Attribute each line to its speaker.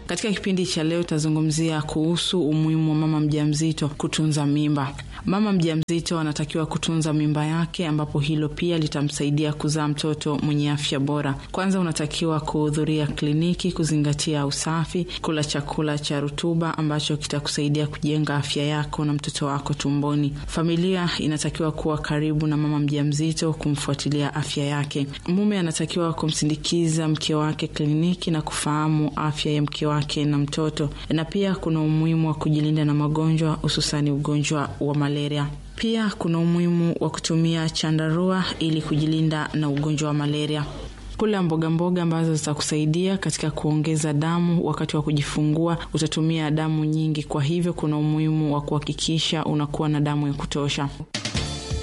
Speaker 1: Katika kipindi cha leo tazungumzia kuhusu umuhimu wa mama mjamzito kutunza mimba. Mama mjamzito anatakiwa kutunza mimba yake, ambapo hilo pia litamsaidia kuzaa mtoto mwenye afya bora. Kwanza unatakiwa kuhudhuria kliniki, kuzingatia usafi, kula chakula cha rutuba ambacho kitakusaidia kujenga afya yako na mtoto wako tumboni. Familia inatakiwa kuwa karibu na mama mjamzito, kumfuatilia afya yake. Mume anatakiwa kumsindikiza mke wake kliniki na kufahamu afya ya mke wake na mtoto, na pia kuna umuhimu wa kujilinda na magonjwa, hususani ugonjwa wa malaria. Pia kuna umuhimu wa kutumia chandarua ili kujilinda na ugonjwa wa malaria. Kula mboga mboga ambazo zitakusaidia katika kuongeza damu wakati wa kujifungua. Utatumia damu nyingi, kwa hivyo kuna umuhimu wa kuhakikisha unakuwa na damu ya kutosha.